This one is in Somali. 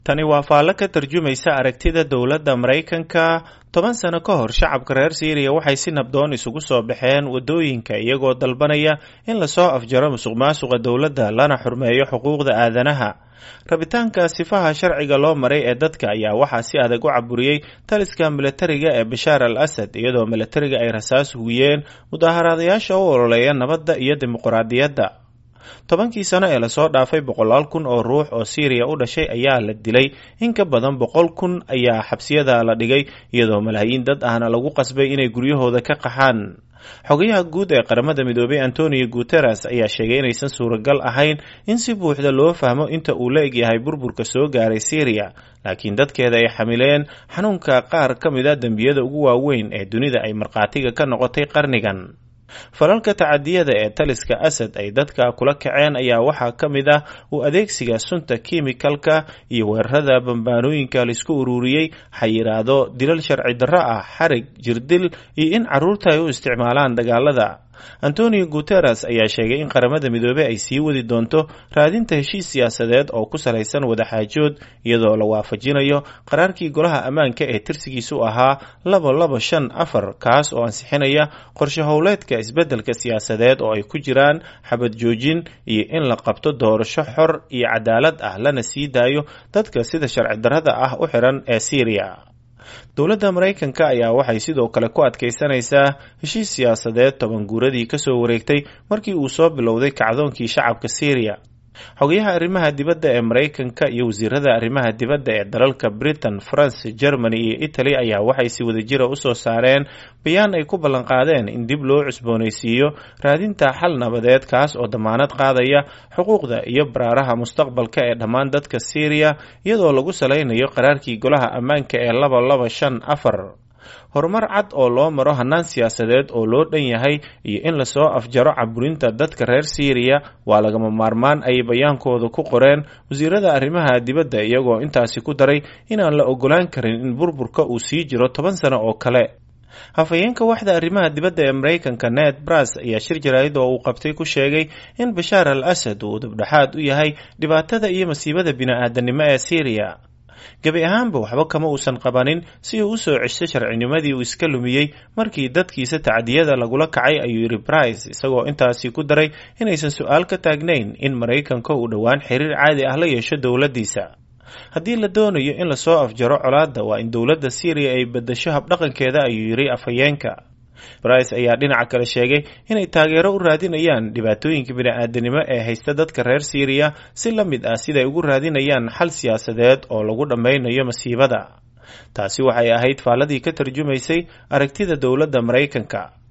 tani waa faallo ka tarjumaysa aragtida dowladda maraykanka toban sano ka hor shacabka reer siiriya waxay si nabdoon isugu soo baxeen waddooyinka iyagoo dalbanaya in lasoo afjaro musuq maasuqa dowladda lana xurmeeyo xuquuqda aadanaha rabitaanka sifaha sharciga loo maray ee dadka ayaa waxaa si adag u caburiyey taliska milatariga ee bashaar al asad iyadoo milatariga ay rasaas hugiyeen mudaaharaadayaasha u ololeeya nabadda iyo dimuqraadiyadda tobankii sano ee lasoo dhaafay boqolaal kun oo ruux oo siiriya u dhashay ayaa la dilay in ka badan boqol kun ayaa xabsiyada la dhigay iyadoo malaayiin dad ahna lagu qasbay inay guryahooda ka qaxaan xogayaha guud ee qaramada midoobay antonio guteres ayaa sheegay inaysan suuragal ahayn in si buuxda loo fahmo inta uu la egyahay burburka soo gaaray siiriya laakiin dadkeeda ay xamileen xanuunka qaar ka mid a dembiyada ugu waaweyn ee dunida ay markhaatiga ka noqotay qarnigan falalka tacadiyada ee taliska asad ay dadka kula kaceen ayaa waxaa ka mid ah uu adeegsiga sunta kimikalka iyo weerarada bambaanooyinka laisku ururiyey xayiraado dilal sharci darro ah xarig jirdil iyo in carruurta ay u isticmaalaan dagaalada antonio guteres ayaa sheegay in qaramada midoobey ay sii wadi doonto raadinta heshiis siyaasadeed oo ku salaysan wadaxaajood iyadoo la waafajinayo qaraarkii golaha ammaanka ee tirsigiisu ahaa laba laba shan afar kaas oo ansixinaya qorshe howleedka isbeddelka siyaasadeed oo ay ku jiraan xabad joojin iyo in la qabto doorasho xor iyo cadaalad ah lana sii daayo dadka sida sharci darrada ah u xiran ee siiriya dowladda maraykanka ayaa waxay sidoo kale ku adkaysanaysaa heshiis siyaasadeed toban guuradii kasoo wareegtay markii uu soo bilowday kacdoonkii shacabka siiriya xogayaha arrimaha dibadda ee maraykanka iyo wasiirada arrimaha dibadda ee dalalka britain france germany iyo italy ayaa waxay si wadajira usoo saareen bayaan ay ku ballanqaadeen in dib loo cusboonaysiiyo raadinta xal nabadeed kaas oo damaanad qaadaya xuquuqda iyo baraaraha mustaqbalka ee dhammaan dadka siiriya iyadoo lagu salaynayo qaraarkii golaha ammaanka ee laba laba shan afar horumar cad oo loo maro hannaan siyaasadeed oo loo dhan yahay iyo in lasoo afjaro caburinta dadka reer siiriya waa lagama maarmaan ay bayaankooda ku qoreen wasiirada arrimaha dibadda iyagoo intaasi ku daray inaan la ogolaan karin in burburka uu sii jiro toban sano oo kale hafayeenka waxda arrimaha dibadda ee maraykanka ned bras ayaa shir jaraa'id oo uu qabtay ku sheegay in bashaar al asad uu dabdhexaad u yahay dhibaatada iyo masiibada bini-aadanimo ee siiriya gebi ahaanba waxba kama uusan qabanin si uu usoo cesho sharcinimadii uu iska lumiyey markii dadkiisa tacdiyada lagula kacay ayuu yidhi brice isagoo intaasi ku daray inaysan su-aal ka taagnayn in maraykanka uu dhowaan xiriir caadi ah la yeesho dowladdiisa haddii la doonayo in lasoo afjaro colaadda waa in dowladda syriya ay bedasho habdhaqankeeda ayuu yidhi afhayeenka brice ayaa dhinaca kale sheegay inay taageero u raadinayaan dhibaatooyinka bini-aadanimo ee haysta dadka reer siiriya si la mid ah siday ugu raadinayaan xal siyaasadeed oo lagu dhammaynayo masiibada taasi waxay ahayd faalladii ka tarjumaysay aragtida dowladda maraykanka